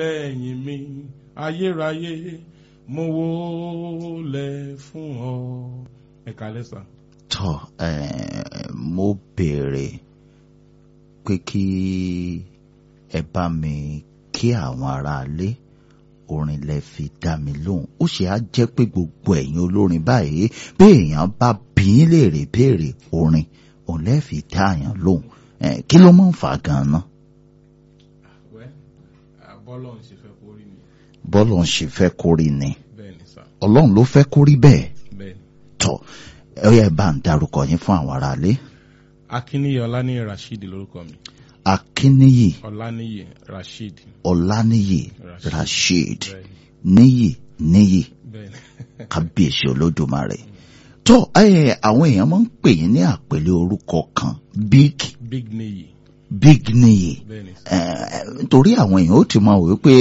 ẹ̀yìn mi ayérayé mo wólẹ̀ fún ọ. ẹ kálẹ́ sà. tọ ẹ mo béèrè pé kí ẹ bá mi kí àwọn aráalé orin lẹ fi dá mi lóhùn ó ṣe á jẹ́ pé gbogbo ẹ̀yin olórin báyìí bí èèyàn bá bí yín léèrè béèrè orin òun lẹ fi dá àyàn lóhùn ẹ kí ló máa ń fà á ganan wẹ́ bọ́lọ̀ ń ṣe fẹ́ kó rí ni bọ́lọ̀ ń ṣe fẹ́ kó rí ni bẹ́ẹ̀ ni sà ọlọ́run ló fẹ́ kó rí bẹ́ẹ̀ bẹ́ẹ̀ ni. tọ ẹ yẹ bá ń darúkọ yín fún àwọn aráalé akínníyì ọláníyì rasheed lórúkọ mi akínníyì ọláníyì rasheed ọláníyì Rasheed. rasheed bẹ́ẹ̀ ni níyì níyì bẹ́ẹ̀ ni. kábíyèsí olódùmarè tó ẹ àwọn èèyàn máa ń pè yín ní àpèlé orúkọ kan big big níyì big níyì bẹ́ẹ̀ ni. ẹ nítorí àwọn èèyàn ó ti máa wò ó pé